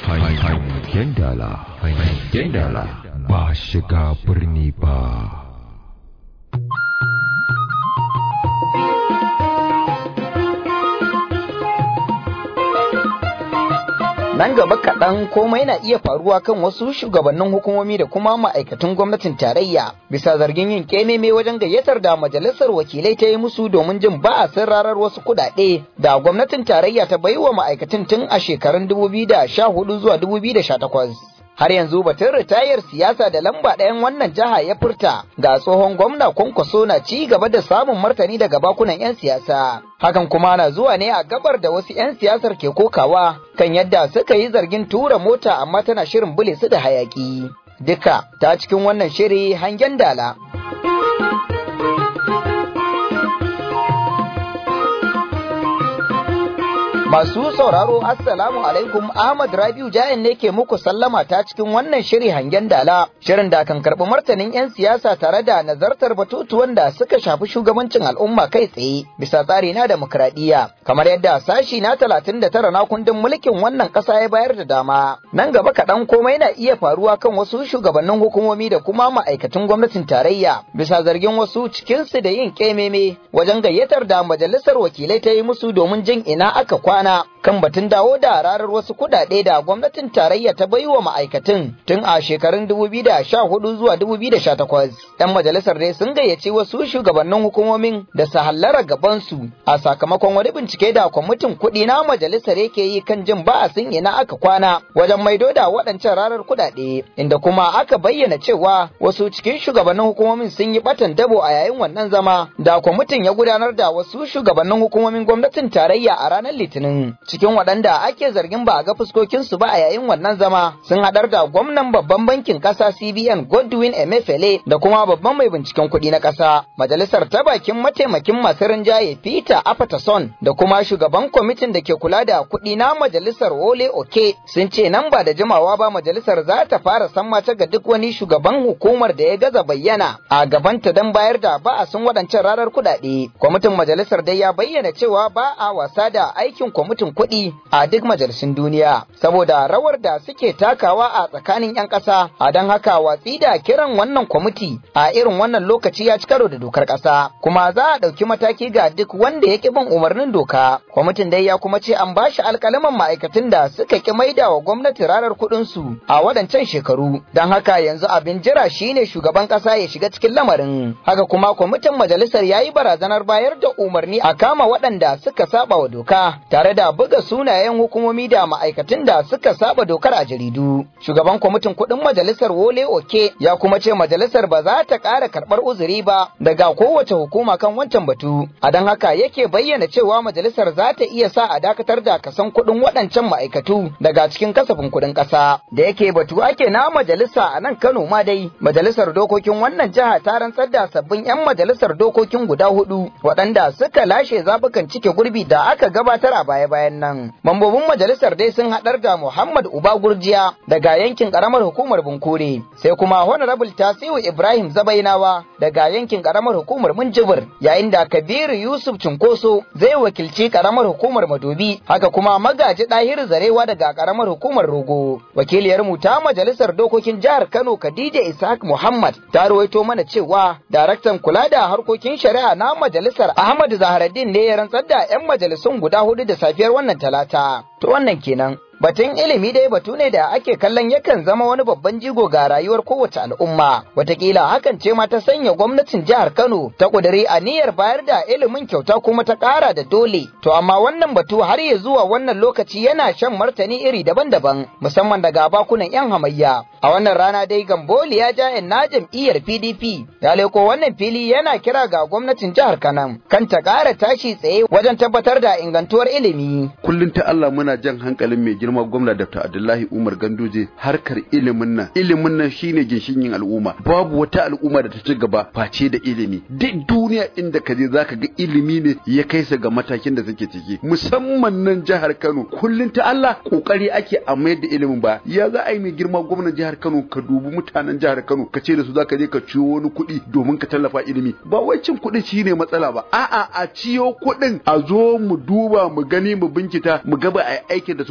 hangen dala hangen dala ba shiga birni ba Nan gaba kaɗan komai na iya faruwa kan wasu shugabannin hukumomi da kuma ma'aikatan gwamnatin tarayya bisa zargin yin kememe wajen gayyatar da majalisar wakilai ta yi musu domin jin ba a rarar wasu kuɗaɗe da gwamnatin tarayya ta baiwa ma'aikatan tun a shekarun 2014 zuwa 2018. har yanzu batun ritayar siyasa da lamba ɗayan wannan jiha ya furta ga tsohon gwamna kwankwaso na ci gaba da samun martani daga bakunan 'yan siyasa hakan kuma na zuwa ne a gabar da wasu 'yan siyasar ke kokawa kan yadda suka yi zargin tura mota amma tana shirin bule su da hayaki duka ta cikin wannan shiri hangen dala Masu sauraro Assalamu alaikum Ahmad Rabiu Jayan ne ke muku sallama ta cikin wannan shiri hangen dala. Shirin da kan karɓi martanin 'yan siyasa tare da nazartar batutuwan da suka shafi shugabancin al'umma kai tsaye bisa tsari na demokradiyya. Kamar yadda sashi na talatin da tara na kundin mulkin wannan ƙasa ya bayar da dama. Nan gaba kaɗan komai na iya faruwa kan wasu shugabannin hukumomi da kuma ma'aikatan gwamnatin tarayya bisa zargin wasu cikinsu da yin ƙememe wajen gayyatar da majalisar wakilai ta yi musu domin jin ina aka kwana. kwana kan batun dawo da rarar wasu kudade da gwamnatin tarayya ta baiwa ma'aikatan tun a shekarun 2014 zuwa 2018. Yan majalisar dai sun gayyaci wasu shugabannin hukumomin da su hallara gabansu a sakamakon wani bincike da kwamitin kuɗi na majalisar yake yi kan jin ba a sun ina aka kwana wajen maido da waɗancan rarar kudade inda kuma aka bayyana cewa wasu cikin shugabannin hukumomin sun yi batan dabo a yayin wannan zama da kwamitin ya gudanar da wasu shugabannin hukumomin gwamnatin tarayya a ranar litinin cikin waɗanda ake zargin ba a ga fuskokinsu ba a yayin wannan zama sun haɗar da gwamnan babban bankin ƙasa CBN Godwin Emefiele da kuma babban mai binciken kuɗi na ƙasa majalisar ta bakin mataimakin masu rinjaye Peter Apatason da kuma shugaban kwamitin da ke kula da kuɗi na majalisar Wole Oke sun ce nan ba da jimawa ba majalisar za ta fara sammace ga duk wani shugaban hukumar da ya gaza bayyana a gabanta don bayar da ba a sun waɗancan ranar kuɗaɗe kwamitin majalisar dai ya bayyana cewa ba a wasa da aikin kwamitin kuɗi a duk majalisun duniya saboda rawar da suke takawa a tsakanin 'yan ƙasa a don haka watsi da kiran wannan kwamiti a irin wannan lokaci ya ci karo da dokar ƙasa kuma za a ɗauki mataki ga duk wanda ya ƙi bin umarnin doka kwamitin dai ya kuma ce an ba shi alƙalaman ma'aikatan da suka ƙi maida wa gwamnati ranar kuɗinsu a waɗancan shekaru don haka yanzu abin jira shine shugaban ƙasa ya shiga cikin lamarin haka kuma kwamitin majalisar ya yi barazanar bayar da umarni a kama waɗanda suka saba wa doka tare da buga sunayen hukumomi da ma'aikatan da suka saba dokar a jaridu. Shugaban kwamitin kuɗin majalisar Wole Oke ya kuma ce majalisar ba za ta ƙara karɓar uzuri ba daga kowace hukuma kan wancan batu. A don haka yake bayyana cewa majalisar za ta iya sa a dakatar da kasan kuɗin waɗancan ma'aikatu daga cikin kasafin kuɗin ƙasa. Da yake batu ake na majalisa a nan Kano ma dai majalisar dokokin wannan jiha ta rantsar da sabbin 'yan majalisar dokokin guda hudu waɗanda suka lashe zabukan cike gurbi da aka gabatar a baya-bayan nan. Mambobin majalisar dai sun haɗar da Muhammad Uba Gurjiya daga yankin ƙaramar hukumar Bunkure, sai kuma Honorable Tasiu Ibrahim Zabainawa daga yankin ƙaramar hukumar Minjibir, yayin da Kabiru Yusuf Cunkoso zai wakilci ƙaramar hukumar Madobi, haka kuma Magaji Ɗahiru Zarewa daga ƙaramar hukumar Rogo. Wakiliyar mu ta majalisar dokokin jihar Kano Khadija Ishaq Muhammad ta rawaito mana cewa daraktan kula da harkokin shari'a na majalisar Ahmad Zaharaddin ne ya rantsar da 'yan majalisun guda hudu da safiyar wannan talata. To wannan kenan. Batun ilimi dai batu ne da ake kallon yakan zama wani babban jigo ga rayuwar kowace al'umma. Watakila hakan ce ma ta sanya gwamnatin jihar Kano ta ƙudiri aniyar bayar da ilimin kyauta kuma ta ƙara da dole. To amma wannan batu har ya zuwa wannan lokaci yana shan martani iri daban-daban musamman daga bakunan 'yan hamayya. A wannan rana dai Gamboli ya ja na jam'iyyar PDP ya leko wannan fili yana kira ga gwamnatin jihar Kano kan ta ƙara tashi tsaye wajen tabbatar da ingantuwar ilimi. Kullum ta Allah muna jan hankalin mai girma gwamna Dr. Abdullahi Umar Ganduje harkar ilimin nan ilimin nan shine ginshikin al'umma babu wata al'umma da ta ci gaba face da ilimi duk duniya inda ka je zaka ga ilimi ne ya kai su ga matakin da suke ciki musamman nan jihar Kano kullun ta Allah kokari ake a mayar da ilimin ba ya za a yi mai girma gwamnan jihar Kano ka dubi mutanen jihar Kano ka ce da su zaka je ka ciwo wani kuɗi domin ka tallafa ilimi ba wai cin kuɗi shine matsala ba a'a a ciyo kuɗin a zo mu duba mu gani mu binkita mu ga ba a aikin da su ba shine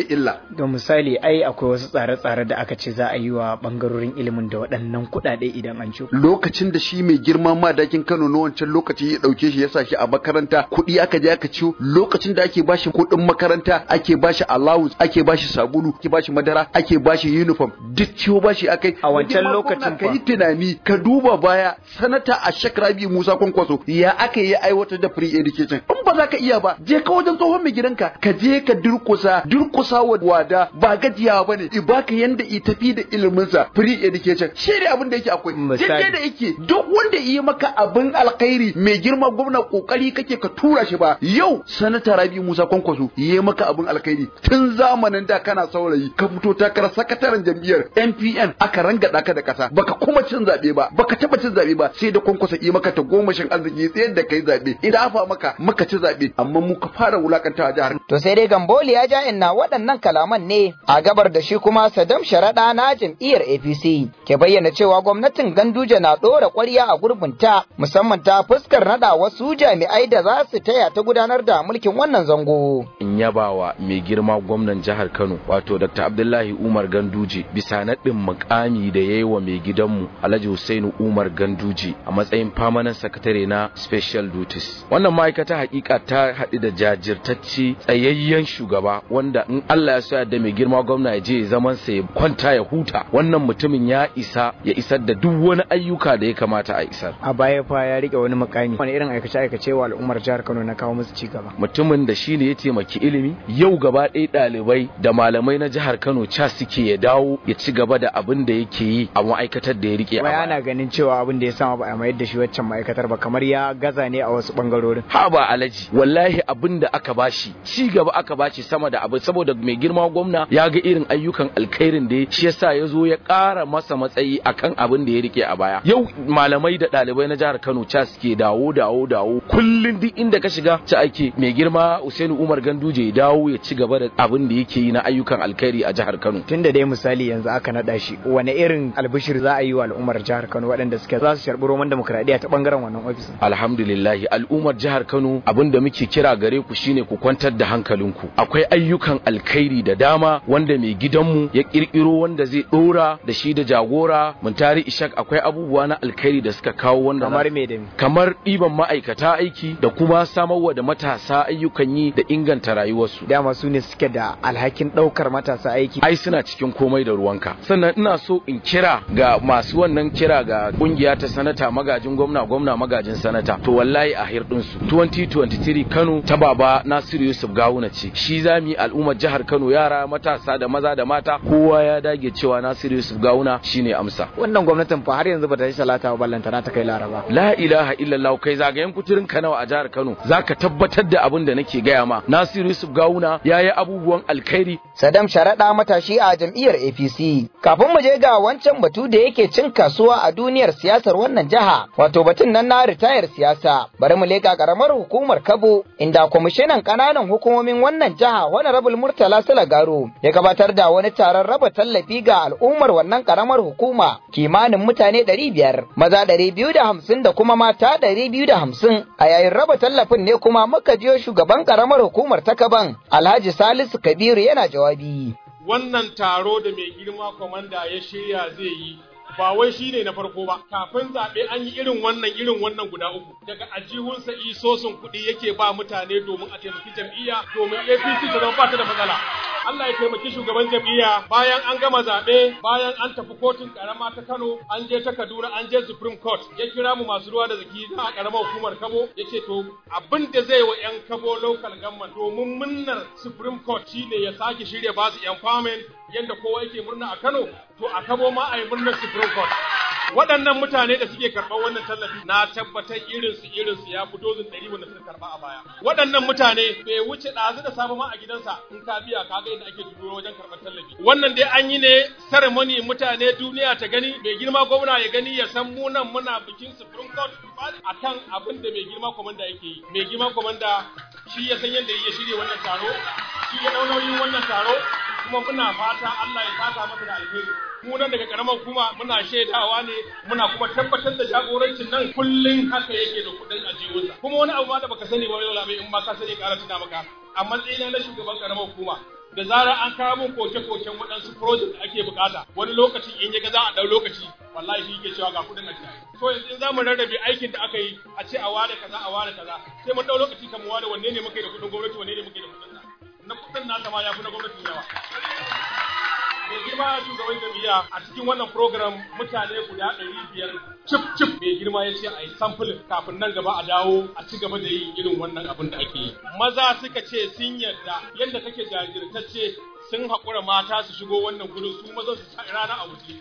illa ga misali ai akwai wasu tsare-tsare da aka ce za a yi wa bangarorin ilimin da waɗannan kuɗaɗe idan an ci lokacin da shi mai girma madakin Kano na wancan lokaci ya dauke shi ya sa shi a makaranta kuɗi aka je aka ciwo lokacin da ake bashi kuɗin makaranta ake bashi allowance ake bashi sabulu ake bashi madara ake bashi uniform duk ciwo bashi akai A wancan lokacin ka yi tunani ka duba baya sanata a Rabi Musa Kwankwaso ya aka yi aiwatar da free education in ba za ka iya ba je ka wajen tsohon mai gidanka ka je ka durkusa durkusa wa wada ba gajiya bane i baka yanda i tafi da iliminsa free education shi ne abin da yake akwai Misali. daidai da yake duk wanda yi maka abin alkhairi mai girma gwamna kokari kake ka tura shi ba yau sanata Rabi Musa Kwankwaso yi maka abin alkhairi tun zamanin da kana saurayi ka fito takarar sakataren jam'iyyar NPN aka rangada ka da kasa baka kuma cin zabe ba baka taba cin zabe ba sai da Kwankwaso yi maka ta gomashin arziki tsayar da kai zabe idan afa maka maka ci zabe amma mu ka fara wulakantawa jihar To sai dai Gamboli ya ja inna waɗannan kalaman ne a gabar da shi kuma Sadam Sharaɗa na jam'iyyar APC ke bayyana cewa gwamnatin Ganduje na ɗora ƙwarya a gurbinta musamman ta fuskar naɗa wasu jami'ai da za su taya ta gudanar da mulkin wannan zango. in yabawa mai girma gwamnan jihar Kano wato Dr. Abdullahi Umar Ganduje bisa naɗin mukami da ya yi wa mai gidanmu Alhaji Hussainu Umar Ganduje a matsayin permanent secretary na special duties. Wannan ma'aikata hakika ta haɗu da jajirtacce tsayayyen shugaba wanda in Allah ya so ya da mai girma gwamna ya je zaman sa ya kwanta ya huta wannan mutumin ya isa ya isar da duk wani ayyuka da ya kamata a isar. a baya fa ya rike wani mukami wani irin aikace-aikace wa al'ummar jihar Kano na kawo musu ci gaba mutumin da shine ya taimaki ilimi yau gaba ɗaya ɗalibai da malamai na jihar Kano ca suke ya dawo ya ci gaba da abin da yake yi a ma'aikatar da ya rike a Wai baya. ana ganin cewa abin da ya sama ba a mayar da shi waccan ma'aikatar ba kamar ya gaza ne a wasu bangarorin ha ba alaji wallahi abin da aka bashi ci gaba aka bashi sama da abu saboda mai girma gwamna ya ga irin ayyukan alkhairin da ya shi yasa ya zo ya ƙara masa matsayi akan abin da ya rike a baya yau malamai da ɗalibai na jihar Kano ca suke dawo dawo dawo kullun duk inda ka shiga ci ake mai girma Usainu Umar Ganduje ya dawo ya ci gaba da abin da yake yi na ayyukan alkhairi a jihar Kano tun da dai misali yanzu aka naɗa shi wani irin albishir za a yi wa al'ummar jihar Kano waɗanda suke za su sharɓi roman demokradiyya ta bangaren wannan ofisin alhamdulillahi al'ummar jihar Kano abin da muke kira gare ku shine ku kwantar da hankalinku akwai ayyukan alkhairi da dama wanda mai gidanmu ya kirkiro wanda zai dora da shi da jagora muntari ishak akwai abubuwa na alkhairi da suka kawo wanda za- kamar me da me kamar ɗiban ma'aikata aiki da kuma samarwa da matasa ayyukan yi da inganta rayuwarsu dama su ne suke da alhakin ɗaukar matasa aiki ai suna cikin komai da ruwanka sannan ina so in kira ga masu wannan kira ga kungiya ta sanata magajin gwamna gwamna magajin sanata to wallahi a hirdin su 2023 Kano ta baba Nasiru Yusuf Gawuna ce shi zami al'ummar jihar Kano yara matasa da maza da mata kowa ya dage cewa Nasiru Yusuf Gawuna shine amsa wannan gwamnatin fa har yanzu ba ta yi salata ba ballantana ta kai laraba la ilaha illallah kai zagayen kuturin ka nawa a jihar Kano zaka tabbatar da abin da nake gaya ma Nasiru Yusuf Gawuna yayi abubuwan alkhairi Sadam Sharaɗa matashi a jam'iyyar APC. Kafin mu je ga wancan batu da yake cin kasuwa a duniyar siyasar wannan jiha, wato batun nan na ritayar siyasa. Bari mu leƙa ƙaramar hukumar Kabo, inda kwamishinan ƙananan hukumomin wannan jiha Honorable Murtala Salagaro ya gabatar da wani taron raba tallafi ga al'ummar wannan ƙaramar hukuma kimanin mutane ɗari biyar, maza ɗari biyu da hamsin da kuma mata ɗari biyu da hamsin. A yayin raba tallafin ne kuma muka jiyo shugaban ƙaramar hukumar ta Kaban, Alhaji Salisu Kabiru yana jawabi. wannan taro da mai girma kwamanda ya shirya zai yi ba wai shi ne na farko ba kafin zaɓe an yi irin wannan irin wannan guda uku daga ajihunsa isosin kuɗi yake ba mutane domin a taimaki jam'iyya domin apc ta zama ba ta da matsala Allah ya taimaki shugaban jam'iyya bayan an gama zaɓe bayan an tafi kotun karama ta Kano an je ta Kaduna an je Supreme Court ya kira mu masu ruwa da zaki a karamar hukumar Kabo ya ce to abin da zai wa 'yan Kabo local government domin munnar Supreme Court shine ya sake shirya basu empowerment yadda kowa yake murna a Kano to a Kabo ma a yi murnar Supreme Court waɗannan mutane da suke karɓar wannan tallafi na tabbatar irinsu irinsu ya fi dozin ɗari wanda suka karɓa a baya waɗannan mutane bai wuce ɗazu da safe ma a gidansa in ka biya ka ga yadda ake duro wajen karɓar tallafi wannan dai an yi ne ceremony mutane duniya ta gani mai girma gwamna ya gani ya san mu nan muna bikin supreme court akan abin da mai girma komanda yake yi mai girma komanda shi ya san yadda ya shirya wannan taro shi ya ɗau nauyin wannan taro kuma muna fata Allah ya saka masa da alheri mu nan daga karamar hukuma muna shaidawa ne muna kuma tabbatar da jagorancin nan kullun haka yake da kudin ajiyunsa kuma wani abu ma da baka sani ba yau labai in ma ka sani ƙara tuna maka a matsayina na shugaban karamar hukuma da zarar an kawo min koke-koken waɗansu project da ake bukata wani lokacin in ya ga za a ɗau lokaci wallahi shi ke cewa ga kuɗin a jiya so yanzu in za mu rarrabe aikin da aka yi a ce a ware kaza a ware kaza sai mun ɗau lokaci kan mu ware wanne ne muke da kuɗin gwamnati wanne ne muke da kuɗin sa na kuɗin nasa ma ya fi na gwamnatin yawa mai girma shugaban jami'a a cikin wannan program mutane guda ɗari biyar cif cif mai girma ya ce a yi samfulin kafin nan gaba a dawo a ci gaba da yin irin wannan abin da ake yi maza suka ce sun yarda yadda kake jajirtacce sun haƙura mata su shigo wannan gudun su maza su sa rana a wuce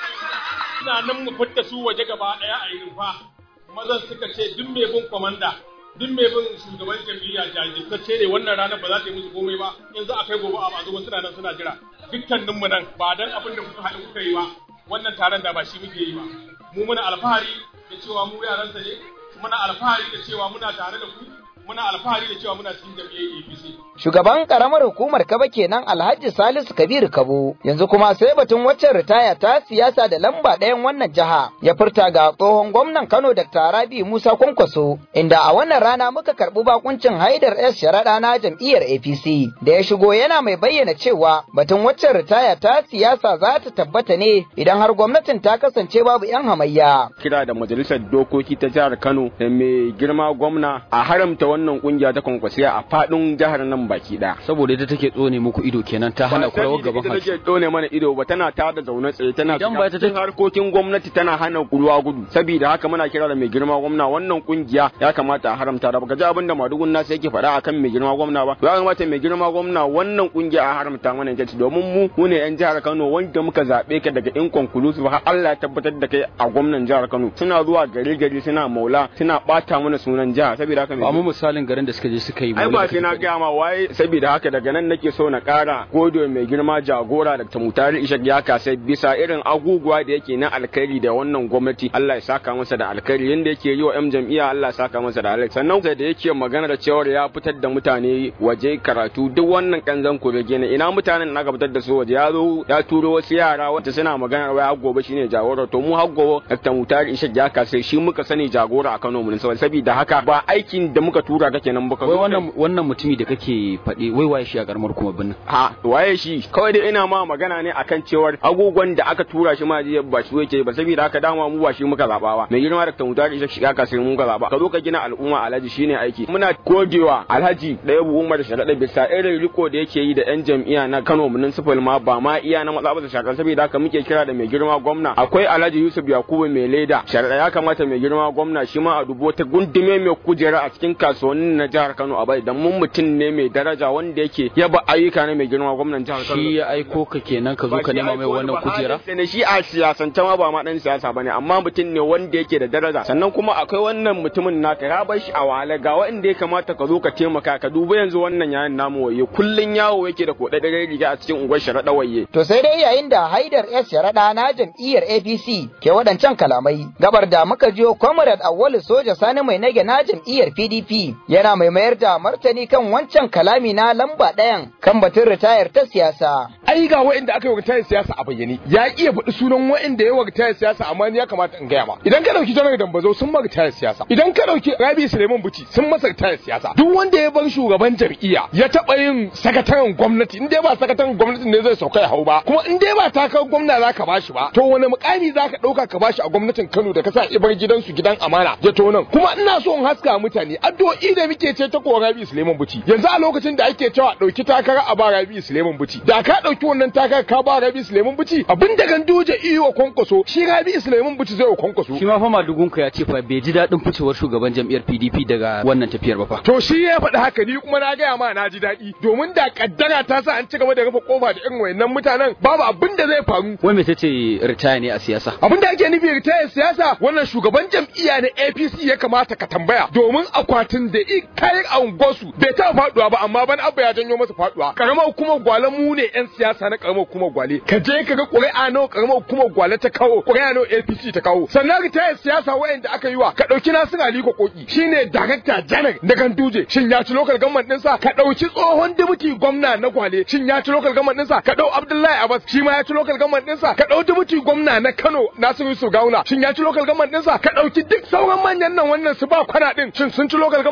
ina nan mu fitta su waje gaba ɗaya a yi rufa mazan suka ce duk mai bin kwamanda duk mai bin shugaban jam'iyya jajirtacce ne wannan ranar ba za ta yi musu komai ba in za a kai gobe a ba zo suna nan suna jira dukkaninmu nan ba dan abin da kuka haɗu kuka yi ba wannan taron da ba shi muke yi ba mu muna alfahari da cewa mu yaransa ne muna alfahari da cewa muna tare da ku muna alfahari da cewa muna cikin jam'iyyar APC Shugaban karamar hukumar Kaba kenan Alhaji Salisu Kabiru Kabo yanzu kuma sai batun waccan ritaya ta siyasa da lamba ɗayan wannan jiha ya furta ga tsohon gwamnan Kano Dr. Rabi Musa Kwankwaso inda a wannan rana muka karɓi bakuncin Haidar S Sharaɗa na jam'iyyar APC da ya shigo yana mai bayyana cewa batun waccan ritaya ta siyasa za ta tabbata ne idan har gwamnatin ta kasance babu 'yan hamayya. Kira da majalisar dokoki ta jihar Kano da mai girma gwamna a haramta wannan kungiya ta kwankwasiya a faɗin jihar nan baki ɗaya. saboda ita take tsone muku ido kenan ta hana ku rawar gaban Ba hanci take tsone mana ido ba tana ta da zaune tsaye tana Idan ba ita cikin harkokin gwamnati tana hana ruwa gudu saboda haka muna kira da mai girma gwamna wannan kungiya ya kamata a haramta da baka ji abin da madugun nasu yake faɗa akan mai girma gwamna ba ya kamata mai girma gwamna wannan kungiya a haramta mana ita ce domin mu mu ne yan jihar Kano wanda muka zabe ka daga inconclusive har Allah ya tabbatar da kai a gwamnan jihar Kano suna zuwa gari gari suna maula suna bata mana sunan jiha saboda haka ba mai mu misalin garin da suka je suka yi ai maulidi ba da sai na kake gaya ma waye saboda haka daga nan nake so na kara gode mai girma jagora da tamutari ishak ya kasa bisa irin aguguwa da yake na alkhairi da wannan gwamnati Allah ya saka masa da alkhairi yanda yake yi wa yan jam'iyya Allah ya saka masa da alkhairi sannan da yake magana da cewa ya fitar da mutane waje karatu duk wannan kanzan kurege ne ina mutanen da aka fitar da su waje ya zo ya turo wasu yara wanda suna magana wai har gobe shine jagora to mu har gobe Dr. Mutari Ishak ya kasa shi muka sani jagora a Kano mun saboda haka ba aikin da muka tura kake nan ba ka wai zo wannan wannan mutumi da kake faɗi wai waye shi a karamar kuma binnin ha waye shi kawai dai ina ma magana ne akan cewar agogon da aka tura shi ma jiya ba shi yake ba saboda haka dama mu ba shi muka zaba ba mai girma da tamuta da shiga ka sai mu ka zaba ka zo ka gina al'umma alhaji shine aiki muna godewa alhaji da yabu umar sharaɗa bisa irin riko da yake yi da yan jam'iyya na Kano municipal ma ba ma iya na matsa ba shakar saboda haka muke kira da mai girma gwamna akwai alhaji Yusuf Yakubu mai leda sharaɗa ya kamata mai girma gwamna shi ma a dubo ta gundume mai kujera a cikin kasuwannin na jihar Kano a bai dan mun mutum ne mai daraja wanda yake yaba ayyuka ne mai girma gwamnan jihar Kano shi ya aiko ka kenan ka zo ka nema mai wannan kujera sai ne shi a siyasance ma ba ma dan siyasa bane amma mutum ne wanda yake da daraja sannan kuma akwai wannan mutumin naka ya bar shi a wahala ga wanda ya kamata ka zo ka taimaka ka duba yanzu wannan yayin namu waye kullun yawo yake da kodadare riga a cikin unguwar sharaɗa waye To sai dai yayin da Haidar S Sharaɗa na jam'iyyar APC ke waɗancan kalamai, gabar da muka jiyo Comrade Awwalu Soja Sani mai nage na jam'iyyar PDP yana mai mayar da martani kan wancan kalami na lamba ɗayan kan batun ritayar ta siyasa. ai ga wa'inda aka yi wa siyasa a bayyane ya iya faɗi sunan wa'inda ya wa siyasa amma ni ya kamata in gaya ma idan ka dauki janar dambazo sun ma ritayar siyasa idan ka dauki rabi suleiman buci sun masa ritayar siyasa duk wanda ya bar shugaban jam'iyya ya taɓa yin sakataren gwamnati in dai ba sakataren gwamnati ne zai sauka ya hau ba kuma in dai ba takarar gwamna za ka bashi ba to wani mukami za ka ɗauka ka bashi a gwamnatin kano da ka sa ibar gidansu gidan amana ya to nan kuma ina so in haska mutane addu'o'i da muke ce ta ko rabi suleiman buci yanzu a lokacin da ake cewa ɗauki takara a ba rabi suleiman buci da ka ɗauki wannan takara ka ba rabi suleiman buci abin da ganduje iyo wa kwankwaso shi rabi suleiman buci zai wa kwankwaso shi ma fa madugunka ya ce fa bai ji daɗin ficewar shugaban jam'iyyar PDP daga wannan tafiyar ba fa To shi ya faɗi haka ni kuma na gaya ma na ji daɗi domin da kaddara ta sa an ci gaba da rufe kofa da irin wayannan mutanen babu abin da zai faru. wai me tace ritaya ne a siyasa Abin da ake nufi ritayar siyasa wannan shugaban jam'iyya na APC ya kamata ka tambaya domin akwatin da i kayan a unguwarsu bai taɓa faɗuwa ba amma ban abba ya janyo masa faɗuwa. Karamar hukumar gwale mu ne 'yan siyasa na karamar hukumar gwale. Ka je ka ga ƙuri'a nawa karamar hukumar gwale ta kawo ƙuri'a nawa APC ta kawo. Sannan ritayar siyasa wayanda aka yi wa ka ɗauki Nasiru Aliko Koki shine darakta janar na Ganduje shin ya ci local government ɗinsa ka ɗauki tsohon dubuti gwamna na Gwale shin ya ci local government ɗinsa ka ɗau Abdullahi Abbas shi ma ya ci local government ɗinsa ka ɗau dubuti gwamna na Kano Nasiru Yusuf Gawuna shin ya ci local government ɗinsa ka ɗauki duk sauran manyan nan wannan su ba kwana ɗin shin sun ci local government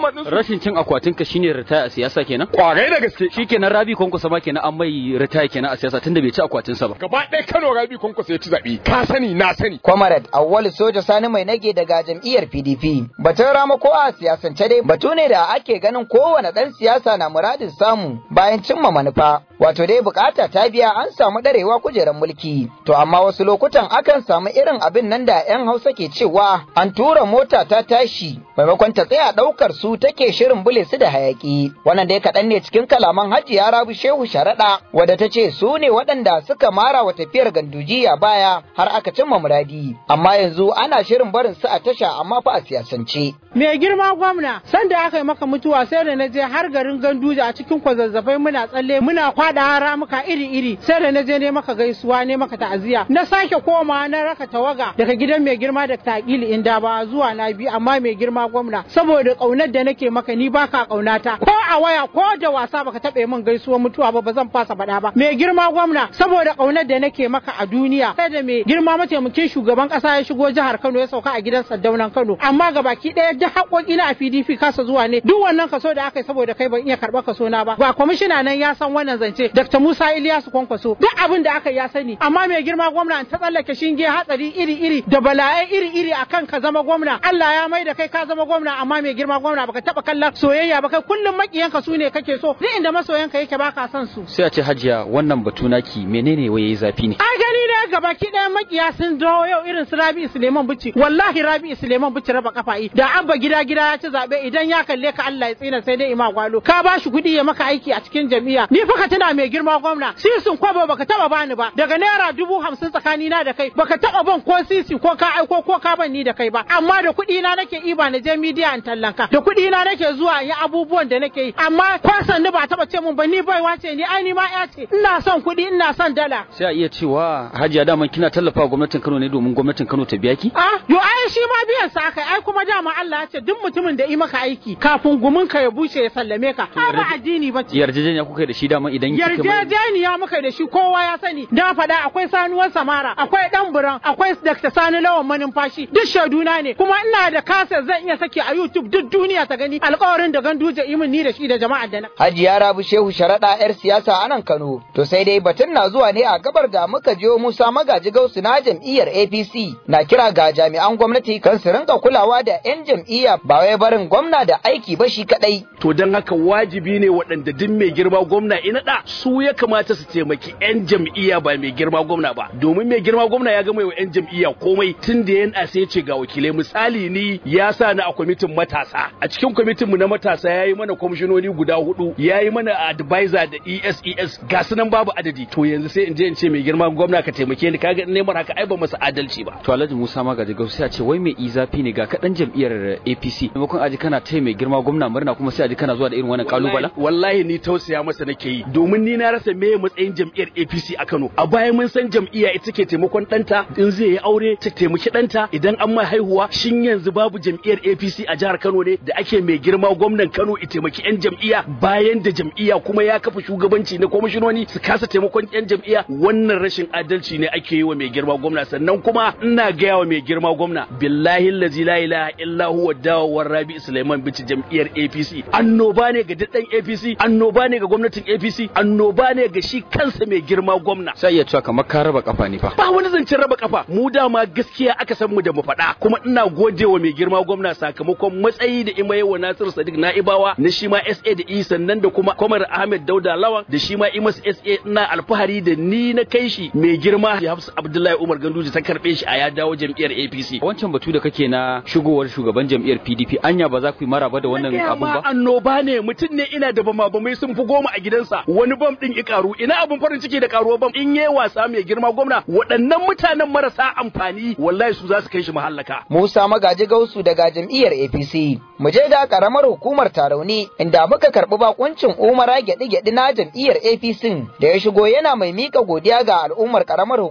chairman din su rashin cin akwatin ka shine ritaya a siyasa kenan kwarai da gaske shikenan Rabi Kwankwaso ma kenan an mai ritaya kenan a siyasa tunda bai ci akwatin sa ba gaba ɗaya Kano Rabi Kwankwaso ya ci zaɓe ka sani na sani Comrade Awwal Soja Sani mai nage daga jam'iyyar PDP. Batun ramako a siyasance dai batu ne da ake ganin kowane ɗan siyasa na muradin samu bayan cimma manufa. Wato dai bukata ta biya an samu ɗarewa kujerar mulki. To amma wasu lokutan akan samu irin abin nan da 'yan Hausa ke cewa an tura mota ta tashi maimakon ta tsaya ɗaukar su take shirin bule su da hayaki. Wannan dai kaɗan ne cikin kalaman Hajiya Rabi Shehu Sharaɗa wadda ta ce su ne waɗanda suka mara wa tafiyar gandujiya baya har aka cimma muradi. Amma yanzu ana shirin barin su a tasha amma fa a siyasance. Mai girma gwamna, sanda aka yi maka mutuwa sai da na je har garin Ganduja a cikin kwazazzafai muna tsalle muna kwada ramuka iri-iri sai da na je ne maka gaisuwa ne maka ta'aziyya. Na sake koma na raka tawaga daga gidan mai girma da takili inda ba zuwa na biyu amma mai girma gwamna saboda kaunar da nake maka ni baka kaunata ko a waya ko da wasa baka taɓa min gaisuwar mutuwa ba ba zan fasa faɗa ba. Mai girma gwamna saboda kaunar da nake maka a duniya sai da mai girma mataimakin shugaban ƙasa ya shigo jihar Kano ya sauka a gidan Saddaunan Kano amma gabaki ɗaya duk haƙoƙi na a PDP kasa zuwa ne duk wannan kaso da aka yi saboda kai ban iya karɓar kaso na ba ba kwamishina nan ya san wannan zance Dr. Musa Iliyasu Kwankwaso duk abin da aka ya sani amma mai girma gwamna ta tsallake shinge hatsari iri-iri da bala'ai iri-iri akan ka zama gwamna Allah ya mai da kai ka zama gwamna amma mai girma gwamna baka taɓa kallon soyayya ba kai kullum makiyanka su ne kake so duk inda masoyanka yake baka son su sai a ce hajiya wannan batu naki menene waye yayi zafi ne ai gani ne gabaki ɗaya makiya sun dawo yau irin su Rabi Suleiman Bichi wallahi Rabi Suleiman Bichi raba kafa yi da abba gida gida ya ci zabe idan ya kalle ka Allah ya tsina sai dai ima gwalo ka ba shi kuɗi ya maka aiki a cikin jami'a ni fa ka tuna mai girma gwamna sisin kwabo baka taba bani ba daga naira dubu hamsin tsakani na da kai baka taba ban ko sisi ko ka aiko ko ka ban ni da kai ba amma da kuɗi na nake iba na je midiya in tallanka da kuɗi na nake zuwa yi abubuwan da nake yi amma kwasan ni ba taba ce mun ba ni baiwa ce ni ai ni ma ya ce ina son kuɗi ina son dala sai a iya cewa hajiya daman kina tallafa gwamnatin Kano ne domin gwamnatin Kano ta biya ki ah yo ai shi ma biyan sa kai ai kuma dama Allah ya ce duk mutumin da yi maka aiki kafin gumin ka ya bushe ya sallame ka ba addini ba ce yarjejeniya kuka da shi dama idan yarjejeniya muka da shi kowa ya sani na faɗa akwai sanuwar samara akwai dan buran akwai Dr. Sani Lawan manumfashi duk shaiduna ne kuma ina da kasa zan iya saki a YouTube duk duniya ta gani alƙawarin da ganduje imin ni da shi da jama'ar da na Hajiya Rabi Shehu Sharaɗa 'yar siyasa a nan Kano. To sai dai batun na zuwa ne a gabar da muka jiyo Musa Magaji Gausu na jam'iyyar APC na kira ga jami'an gwamnati kan su rinka kulawa da 'yan jam'iyya ba wai barin gwamna da aiki ba shi kadai. To don haka wajibi ne waɗanda duk mai girma gwamna ina da su ya kamata su taimaki 'yan jam'iyya ba mai girma gwamna ba. Domin mai girma gwamna ya gama wa 'yan jam'iyya komai tun da yana sai ce ga wakilai misali ni ya sa ni a kwamitin matasa. A cikin kwamitin mu na matasa ya yi mana kwamishinoni guda hudu ya yi mana advisor da ESES ga su nan babu adadi. To yanzu sai in je in ce mai girma gwamna ka taimake ni kaga neman haka ai ba masa adalci ba. to Alhaji Musa Magaji Gausu sai a ce wai mai izafi ne ga kaɗan jam'iyyar APC maimakon aji kana taya mai girma gwamna murna kuma sai aji kana zuwa da irin wannan kalubala wallahi ni tausaya masa nake yi domin ni na rasa me matsayin jam'iyyar APC a Kano a baya mun san jam'iyya ita ke taimakon ɗanta in zai yi aure ta taimaki ɗanta idan an mai haihuwa shin yanzu babu jam'iyyar APC a jihar Kano ne da ake mai girma gwamnan Kano i taimaki yan jam'iyya bayan da jam'iyya kuma ya kafa shugabanci na kwamishinoni su kasa taimakon yan jam'iyya wannan rashin adalci ne ake yi wa mai girma gwamna sannan kuma ina gaya wa mai girma gwamna billahi allazi la ilaha illa huwa dawowar Rabi Sulaiman bici jam'iyyar APC annoba ne ga daddan APC annoba ne ga gwamnatin APC annoba ne ga shi kansa mai girma gwamna sai iya cewa kamar ka raba kafa ne fa ba wani zancen raba kafa mu dama gaskiya aka san mu da mu faɗa kuma ina gode wa mai girma gwamna sakamakon matsayi da ima wa Nasiru Sadiq Na'ibawa na shi ma SA da E sannan da kuma Kwamar Ahmed Dauda Lawan da shi ma Imas SA ina alfahari da ni na kai shi mai girma Hafsu Abdullahi Umar Ganduje ta karbe shi a ya dawo jam'iyyar APC wancan batu da kake na shigowar shugaban jam'iyyar PDP anya ba za ku yi maraba da wannan abun ba annoba ne mutum ne ina da bama bamai sun fi goma a gidansa wani bam din i karu ina abun farin ciki da karuwa bam in yayi wasa mai girma gwamna waɗannan mutanen marasa amfani wallahi su za su kai shi mahallaka Musa Magaji Gausu daga jam'iyyar APC. Mu je da karamar hukumar Tarauni inda muka karɓi bakuncin Umara gyaɗi-gyaɗi na jam'iyyar APC da ya shigo yana mai mika godiya ga al'ummar karamar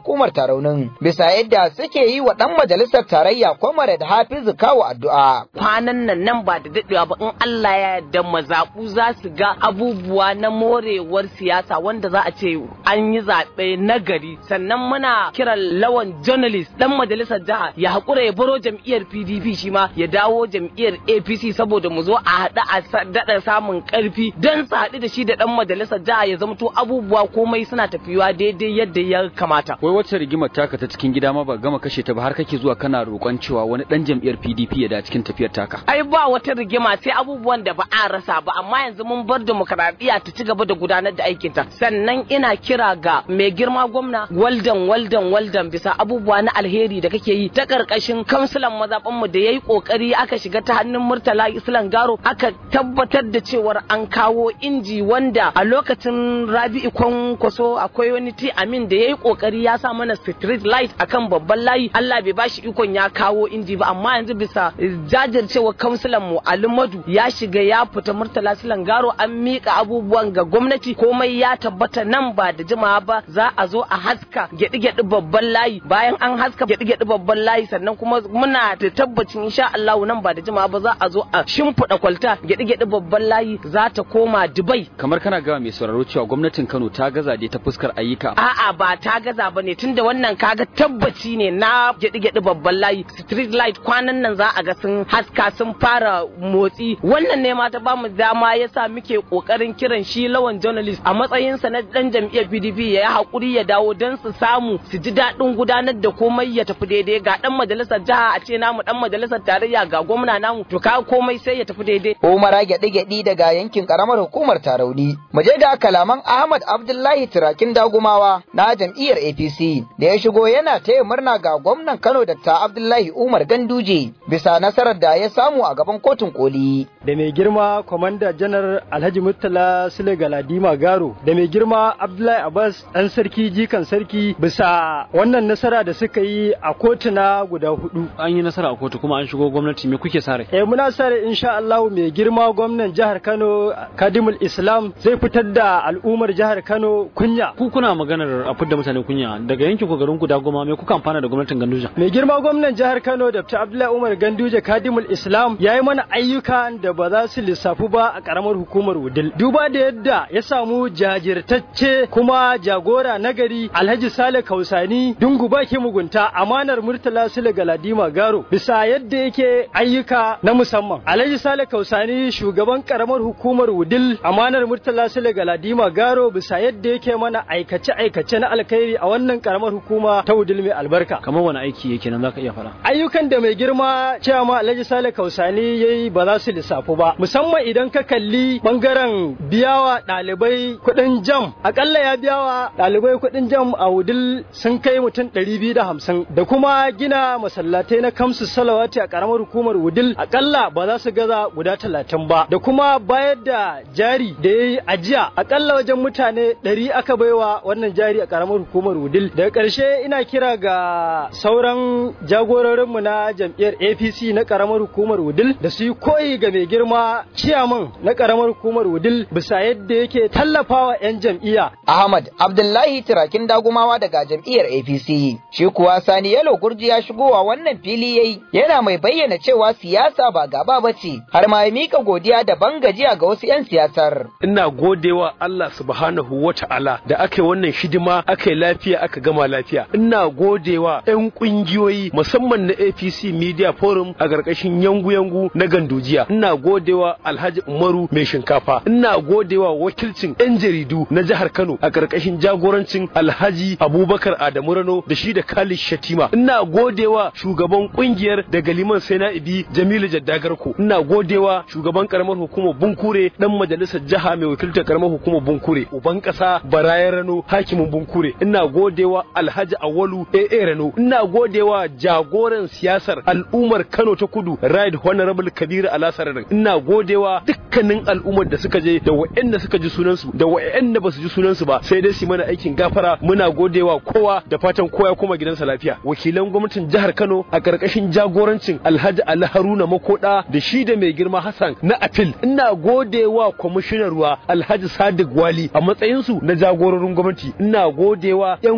hukumar taraunin bisa yadda suke yi wa ɗan majalisar tarayya Comrade Hafizu Kawo addu'a. Kwanan nan nan ba da daɗewa ba in Allah ya yarda mazaɓu za su ga abubuwa na morewar siyasa wanda za a ce an yi zaɓe na gari sannan muna kiran lawan journalist ɗan majalisar jiha ya haƙura ya baro jam'iyyar PDP shi ma ya dawo jam'iyyar APC saboda mu zo a haɗu a daɗa samun ƙarfi don su haɗu da shi da ɗan majalisar jiha ya zamto abubuwa komai suna tafiyuwa daidai yadda ya kamata. Wai wacce rigimar taka ta cikin gida ma ba gama kashe ta ba har kake zuwa kana roƙon cewa wani ɗan jam'iyyar PDP ya da cikin tafiyar taka. Ai ba wata rigima sai abubuwan da ba a rasa ba amma yanzu mun bar demokaradiyya ta ci gaba da gudanar da aikinta. Sannan ina kira ga mai girma gwamna waldan waldan waldan bisa abubuwa na alheri da kake yi ta karkashin kamsulan mazaɓan mu da yayi kokari aka shiga ta hannun Murtala Islan Garo aka tabbatar da cewar an kawo inji wanda a lokacin Rabi'u Kwankwaso akwai wani ti Amin da yayi kokari ya sa mana street light akan babban layi Allah bai bashi ikon ya kawo inji ba amma yanzu bisa jajircewa kamsulan mu Ali Madu ya shiga ya fita Murtala Islan Garo an mika abubuwan ga gwamnati komai ya tabbata nan ba da jimawa ba za a zo a haska gyaɗi-gyaɗi babban layi bayan an haska gyaɗi-gyaɗi babban layi sannan kuma muna da tabbacin insha Allah nan ba da jimawa ba za a zo a shimfiɗa kwalta gyaɗi-gyaɗi babban layi za ta koma Dubai. Kamar kana gawa mai sauraro cewa gwamnatin Kano ta gaza dai ta fuskar ayyuka. A'a ba ta gaza ba ne tunda wannan kaga tabbaci ne na gyaɗi-gyaɗi babban layi street light kwanan nan za a ga sun haska sun fara motsi wannan ne ma ta bamu dama yasa muke kokarin kiran shi lawan journalist a matsayinsa na dan jam'iyyar PDP ya yi hakuri ya dawo don su samu su ji daɗin gudanar da komai ya tafi daidai ga dan majalisar jiha a ce namu dan majalisar tarayya ga gwamna namu to ka komai sai ya tafi daidai. Umara gyaɗe-gyaɗe daga yankin karamar hukumar Tarauni. Mu je da kalaman Ahmad Abdullahi Turakin Dagumawa na jam'iyyar APC da ya shigo yana taya murna ga gwamnan Kano Dr. Abdullahi Umar Ganduje bisa nasarar da ya samu a gaban kotun koli. Da mai girma kwamanda janar Alhaji Murtala Sule Galadima Garo da mai girma Abdullahi Abbas ɗan sarki jikan sarki bisa wannan nasara da suka yi a kotuna guda hudu. An yi nasara a kotu kuma an shigo gwamnati me kuke sare? Eh muna sare insha Allah mai girma gwamnan jihar Kano Kadimul Islam zai fitar da al'ummar jihar Kano kunya. Ku kuna maganar a fitar mutane kunya daga yankin ku garin ku da goma me kuka amfana da gwamnatin Ganduje? Mai girma gwamnan jihar Kano Dr. Abdullahi Umar Ganduje Kadimul Islam ya yi mana ayyukan da ba za su lissafu ba a karamar hukumar Wudil. Duba da yadda ya samu jajirtacce kuma jagora nagari Alhaji Sale Kausani dungu ba ke mugunta amanar Murtala Sule Galadima Garo bisa yadda yake ayyuka na musamman. Alhaji Sale Kausani shugaban karamar hukumar Wudil amanar Murtala Sule Galadima Garo bisa yadda yake mana aikace-aikace na alkhairi a wannan karamar hukuma ta Wudil mai albarka. Kamar wani aiki yake nan zaka iya fara. Ayyukan da mai girma cewa ma Alhaji Sale Kausani yayi ba za su lissafu ba musamman idan ka kalli bangaren biyawa ɗalibai kuɗin jam akalla ya biyawa ɗalibai kuɗin jam a Wudil sun kai mutum ɗari biyu da hamsin da kuma gina masallatai na kamsu salawati a karamar hukumar Wudil akalla ba za su gaza guda talatin ba da kuma bayar da jari da ya yi ajiya akalla wajen mutane ɗari aka baiwa wannan jari a karamar hukumar Wudil daga ƙarshe ina kira ga sauran jagororinmu na jam'iyyar APC na karamar hukumar Wudil da su yi koyi ga mai girma ciyaman na karamar hukumar Wudil bisa yadda yake tallafawa 'yan jam'iyya. Ahmad Abdullahi Turakin Dagumawa daga jam'iyyar APC shi kuwa Sani Yalo Gurji ya shigowa wannan fili yayi yana mai bayyana cewa siyasa ba gaba bace har ma ya mika godiya da bangajiya ga wasu 'yan siyasar. Ina godewa Allah subhanahu wa ta'ala da aka yi wannan hidima aka yi lafiya aka gama lafiya. Ina godewa 'yan kungiyoyi musamman na APC Media Forum a ƙarƙashin yangu-yangu na gandujiya. Ina godewa Alhaji Umaru mai shinkafa. Ina godewa wakilcin 'yan jaridu na jihar Kano a ƙarƙashin jagorancin Alhaji Abubakar Adamu Rano da shi da Khalid Shatima. Ina godewa shugaban kungiyar daga Liman Saina'ibi Jamilu Jaddagarko. Ina godewa shugaban karamar hukumar Bunkure dan majalisar jiha mai wakiltar karamar hukumar Bunkure. Uban ƙasa Baraya Rano hakimin Bunkure. Ina godewa Alhaji Awalu AA Rano. Ina godewa jagoran siyasar al'ummar Kano ta Kudu Right Honorable Kabiru Alasararin. Ina godewa dukkanin al'ummar da suka je da wa'anda suka ji sunansu da wa'anda ba su ji sunansu ba sai dai su mana aikin gafara muna godewa kowa da fatan kowa ya koma gidansa lafiya wakilan gwamnatin jihar Kano a karkashin jagorancin Alhaji Ali Haruna Makoda da shi da mai girma Hassan na Apil ina godewa kwamishinan ruwa Alhaji Sadiq Wali a matsayin su na jagororin gwamnati ina godewa yan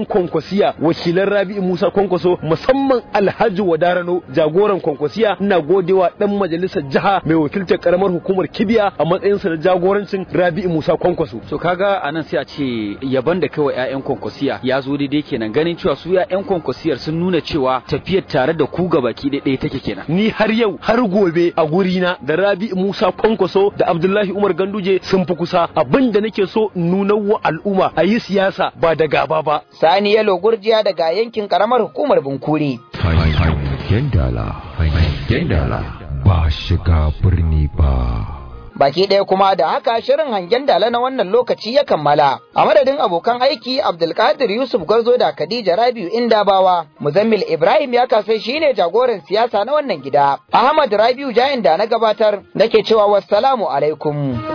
'yan kwankwasiya wakilan Rabi'u Musa Kwankwaso musamman Alhaji Wadarano jagoran kwankwasiya ina godewa dan majalisar jiha mai wakiltar karamar hukumar Kibiya a matsayinsa na jagorancin Rabi'u Musa Kwankwaso so kaga anan sai a ce yaban da kawai ƴaƴan kwankwasiya ya zo daidai kenan ganin cewa su ƴaƴan kwankwasiyar sun nuna cewa tafiyar tare da ku gabaki ɗaya take kenan ni har yau har gobe a gurina da Rabi'u Musa Kwankwaso da Abdullahi Umar Ganduje sun fi kusa abin da nake so in nuna wa al'umma a yi siyasa ba da gaba ba Sani Yalo Gurjiya daga yankin karamar hukumar Bunkuri. Hangen dala, hangen dala, ba shiga birni ba. Baki ɗaya kuma da haka shirin hangen dala na wannan lokaci ya kammala. A madadin abokan aiki Abdulkadir Yusuf Garzo da Khadija Rabiu Indabawa, Muzammil Ibrahim ya kasai shine jagoran siyasa na wannan gida. Ahmad Rabiu Jayin da na gabatar nake cewa wassalamu alaikum.